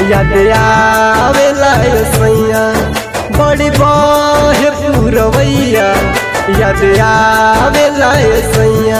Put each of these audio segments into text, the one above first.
याद आवेला ए सैया बड़ी बहे पुरवैया याद आवेला ए सैया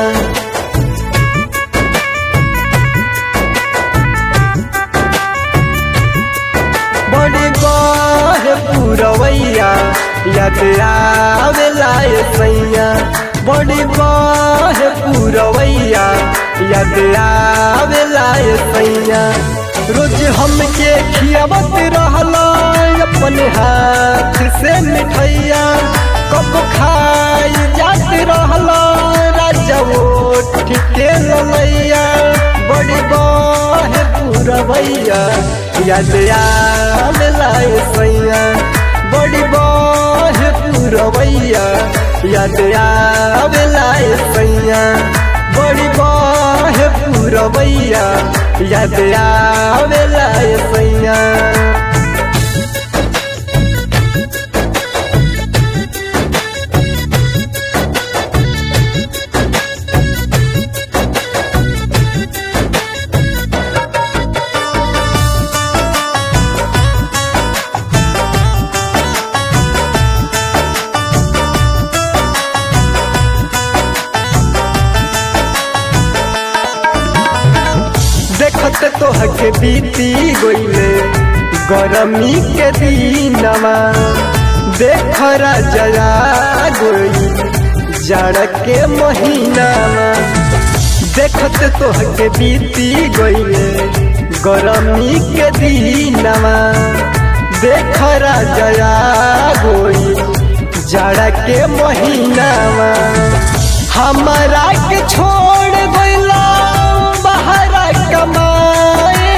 बड़ी बहे पुरवैया याद आवेला ए सैया बड़ी बहे पुरवैया याद आवेला ए सैया रोज हमके खियावत रहला अपने हाथ से मिठैया कब खाई जात रहला राजा ओठ के ललैया बड़ी बहे पुरवैया याद आवेला ए सैया बड़ी बहे पुरवैया याद आवेला ए सैया बड़ी बहे पुरवैया याद आवेला ए सैया देखत तोहके बीती गईले गरमी के दिनवा देख राजा गोई जाड़ के महीनावा देखत तोहके बीती गईले गरमी के दिनवा देख राजा गोई जाड़ के महीनावा हमारा के छोड़ गईला बहरा कमाए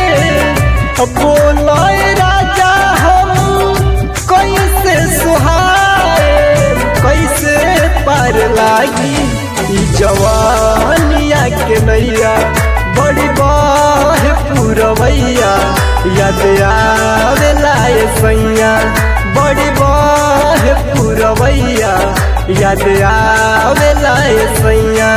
बोलोए राजा हम कैसे सुहाए कैसे पार लागी ई जवानिया के नैया बड़ी बाह पुरवैया याद आवेला ए सैया बड़ी बाह पुरवैया याद आवेला ए सैया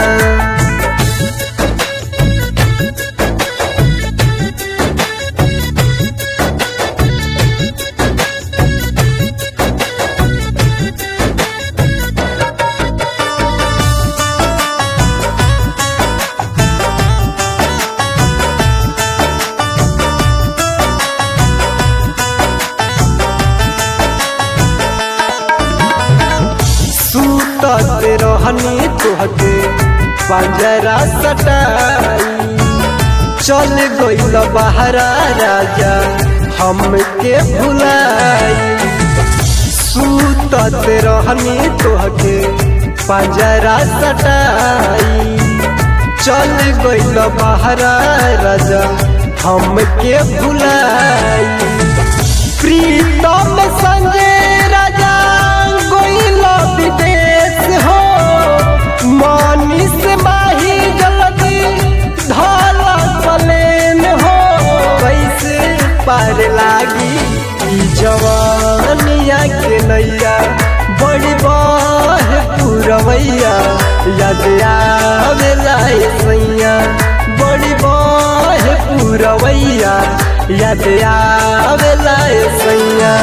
सूतत रहनी तुहके पंजरा सटाई चल गईल बहरा राजा हमके भुलाई सूतत रहनी तुहके पंजरा सटाई चल गईल बहरा राजा हमके भुलाई प्रीतम संजय राजा गोइल विदेश हो मानिस माही जल्दी धाला पलेन हो कैसे पार लागी ई जवानिया के नैया बड़ी बाह पुरवैया याद आवेला ए सैया बड़ी बाह पुरवैया याद आवेला ए सैया